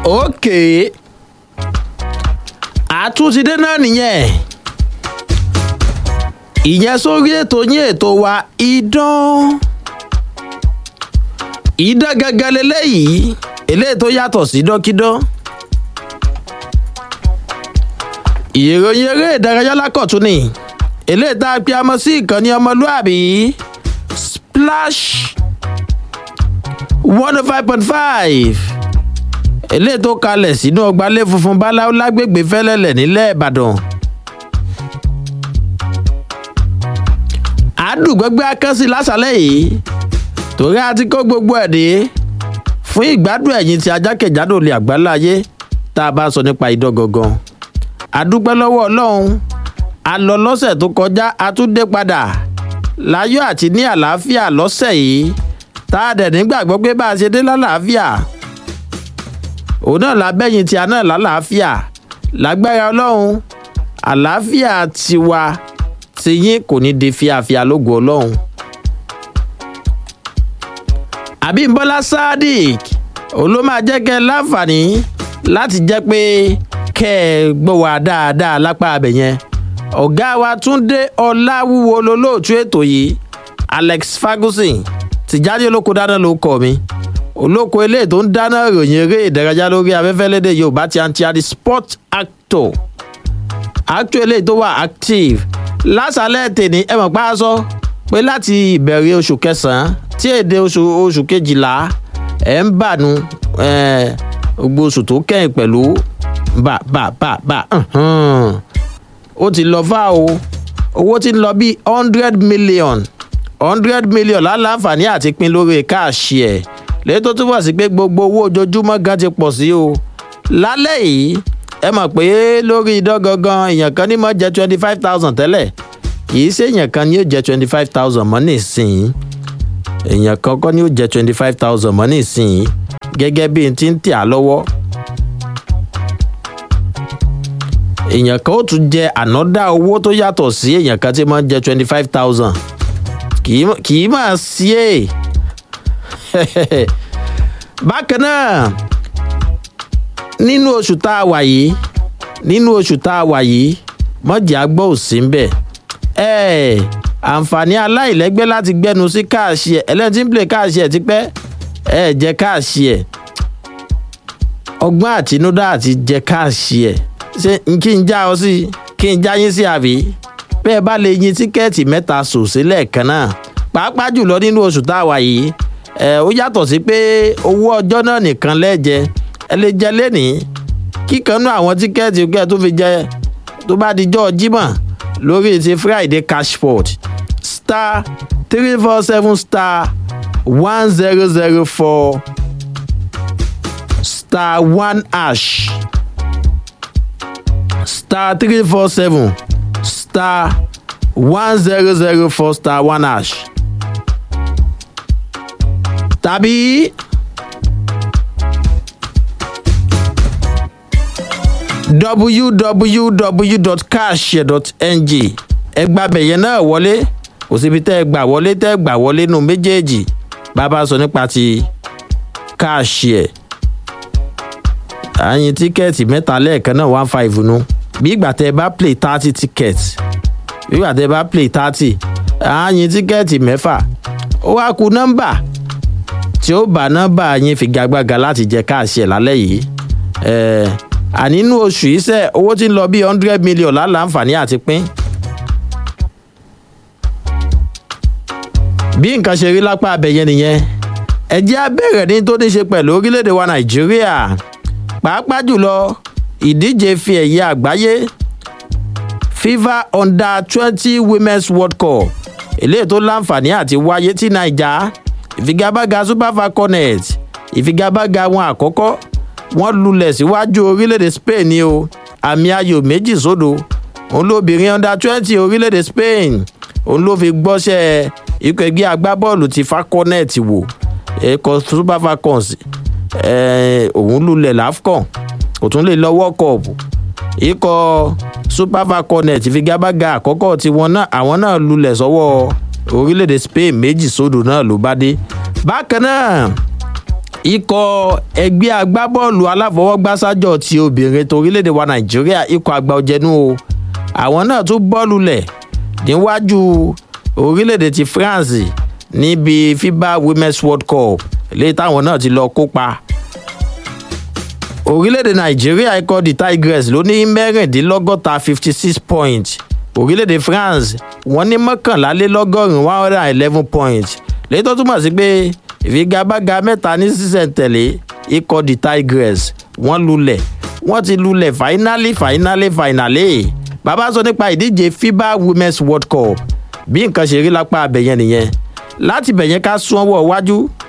òkè àtúntìdé náà nìyẹn ìyẹn sórí ètò yín ètò wa idán idán gangan leléyìí eléyìí tó yàtọ̀ sí dọ́kídán ìròyìn eré ìdárayá lákọ̀tún ni eléyìí tá a pe amọ sí ìkànnì ọmọlúàbí splash one oh five point five eléyìí tó kalẹ̀ sínú ọgbàlẹ̀ funfun báláwo lágbègbè fẹ́lẹ́lẹ̀ nílẹ̀ ìbàdàn. àdùgbẹ́gbẹ́ akẹ́sí lásàlẹ̀ yìí torí a ti kó gbogbo ẹ̀ dé fún ìgbádùn ẹ̀yìn tí ajákèjádò lè àgbáláyé tá a bá sọ nípa idán gangan. àdúpẹ́ lọ́wọ́ ọlọ́run a lọ lọ́sẹ̀ tó kọjá a tún dé padà láyọ̀ àti ní àlàáfíà lọ́sẹ̀ yìí tá a dẹ̀ nígbàgbọ́ pé bá a ṣe dé lálàáfíà òun náà lábẹ́yìn tí a náà lálàáfíà lágbára ọlọ́run àlàáfíà tiwa tiyín kò ní di fíafíà lógo ọlọ́run. àbímbọ́lá sadiq òun ló máa jẹ́ kẹ́ ẹ láǹfààní láti jẹ́ pé kẹ́ ẹ gbọ́ wa dáadáa lápá abẹ yẹn ọ̀gá wa túnde ọláwúwo lolóòtú ètò yìí alex ferguson tìjáde olóko dáná ló kọ mi olóko eléyìí tó ń dáná ìròyìn eré ìdárayá lórí afẹ́fẹ́ lédè yorùbá ti àǹtí àdì sport actor actor eléyìí tó wà active lásàlẹ̀ tèmi ẹ mọ̀ pa á sọ pé láti ìbẹ̀rẹ̀ oṣù kẹsàn-án tí èdè oṣù oṣù kejìlá ẹ̀ ń bànú gbogbo oṣù tó kẹ́yìn pẹ̀lú bà bà bà bà ó ti lọ fà o owó ti ń lọ bí hundred million hundred million láǹfààní àti pín lórí káàṣì ẹ̀ lẹ́yìn tó túbọ̀ sí pé gbogbo owó ojoojúmọ́ gan ti pọ̀ sí o lálẹ́ yìí ẹ mọ̀ pé lórí idán gangan èèyàn kan ní mọ̀ jẹ́ twenty five thousand tẹ́lẹ̀ kì í ṣe èèyàn kan ní yóò jẹ́ twenty five thousand mọ́ nísìnyí èèyàn kan kọ́ ní yóò jẹ́ twenty five thousand mọ́ nísìnyí gẹ́gẹ́ bí n ti ń tì á lọ́wọ́ èèyàn kan ó tún jẹ ànádá owó tó yàtọ̀ sí èèyàn kan tí mọ̀ jẹ́ twenty five thousand kì í máa sí èè bákan náà nínú oṣù tá a wà yìí nínú oṣù tá a wà yìí mọ̀jẹ̀ àgbọ̀ ò sí ń bẹ̀ ẹ̀ àǹfààní aláìlẹ́gbẹ́ láti gbẹ́nu sí káàṣì ẹ̀ ẹlẹ́ni tí ń play káàṣì ẹ̀ tipẹ́ ẹ̀ jẹ́ káàṣì ẹ̀ ọgbọ́n àtinúdá àti jẹ́ káàṣì ẹ̀ ṣé kí n já ọ sí kí n já yín sí àbí bẹ́ẹ̀ bá lè yin tíkẹ́ẹ̀tì mẹ́ta sòsí lẹ́ẹ̀kan náà pàápàá jùlọ nínú oṣù tá a wà yìí ẹ ó yàtọ̀ sí pé owó ọjọ́ náà nìkan lẹ́jẹ ẹ lè jẹ lẹ́nìí kíkanú àwọn tíkẹ́ẹ̀tì kẹ́ tó fi jẹ tó bá dijọ́ jímọ̀ lórí ti friday cashport star three four seven star one zero zero four star one ash star three four seven star one zero zero four star one ash tàbí www.cashshare.ng ẹgbàbẹ̀ yẹn náà wọlé kò síbi tẹ́ ẹ gbà wọlé tẹ́ ẹ gbà wọlé nù méjèèjì bàbá sọ nípa ti Cashshare àyìn tíkẹ́ẹ̀tì mẹ́ta lẹ́ẹ̀kan náà one five nu bí ìgbà tẹ́ ẹ bá play thirty tickets bí ìgbà tẹ́ ẹ bá play thirty àyìn tíkẹ́ẹ̀tì mẹ́fà ó wá ku nọ́mbà tí ó bá nọ́mbà yín figagbága láti jẹ káàsì ẹ̀ lálẹ́ yìí ànínú oṣù yìí sẹ́ owó tí ń lọ bí hundred million láǹfààní àti pín. bí nǹkan ṣe rí lápá abẹ́yẹ nìyẹn ẹ jẹ́ á bẹ̀rẹ̀ ní tó ní ṣe pẹ̀lú orílẹ̀-èdè wa nàìjíríà pàápàá jùlọ ìdíje fi ẹ̀yẹ àgbáyé fifa under twenty women's world cup eléyìí tó láǹfààní àti wáyé tí naija ìfigagbága super falconet ìfigagbága wọn àkọ́kọ́ wọ́n lulẹ̀ síwájú orílẹ̀-èdè spain ni o àmì ayò méjì sódò òun lóbìnrin under twenty orílẹ̀-èdè spain òun ló fi gbọ́sẹ̀ ikọ̀ ẹgbẹ́ agbábọ́ọ̀lù ti falconet wò ẹ̀kọ́ super falcons òun lulẹ̀ lafcon kò tún lè lọ world cup ikọ̀ super falconet ìfigagbága àkọ́kọ́ tiwọn náà àwọn náà lulẹ̀ sọ́wọ́ orílẹ̀-èdè spain méjì sódò náà ló bá dé bákan náà ikọ̀ ẹgbẹ́ agbábọ́ọ̀lù aláfọwọ́gbásájọ ti obìnrin torílẹ̀-èdè wa nàìjíríà ikọ̀ àgbà ọ̀jẹ̀nu o àwọn náà tún bọ́ọ̀lù lẹ̀ níwájú orílẹ̀-èdè ti france níbi fiba women's world cup léyìí táwọn náà ti lọ kópa orílẹ̀-èdè nàìjíríà ikọ̀ the tigress ló ní mẹ́rìndínlọ́gọ́ta fifty six points orílẹ̀-èdè france wọ́n ní mọ́kànlélọ́gọ́rùn-ún one hundred and eleven points léyìí tó túmọ̀ sí pé ìfigagbága mẹ́ta ní sísẹ̀ntẹ̀lé ikọ̀ the tigress wọ́n lulẹ̀ wọ́n ti lulẹ̀ fáínálì fáínálì fáínálì bàbá sọ nípa ìdíje fiba women's world cup bí nǹkan ṣe rí lápá abẹ̀yẹn nìyẹn láti bẹ̀yẹn ká sún ọwọ́ iwájú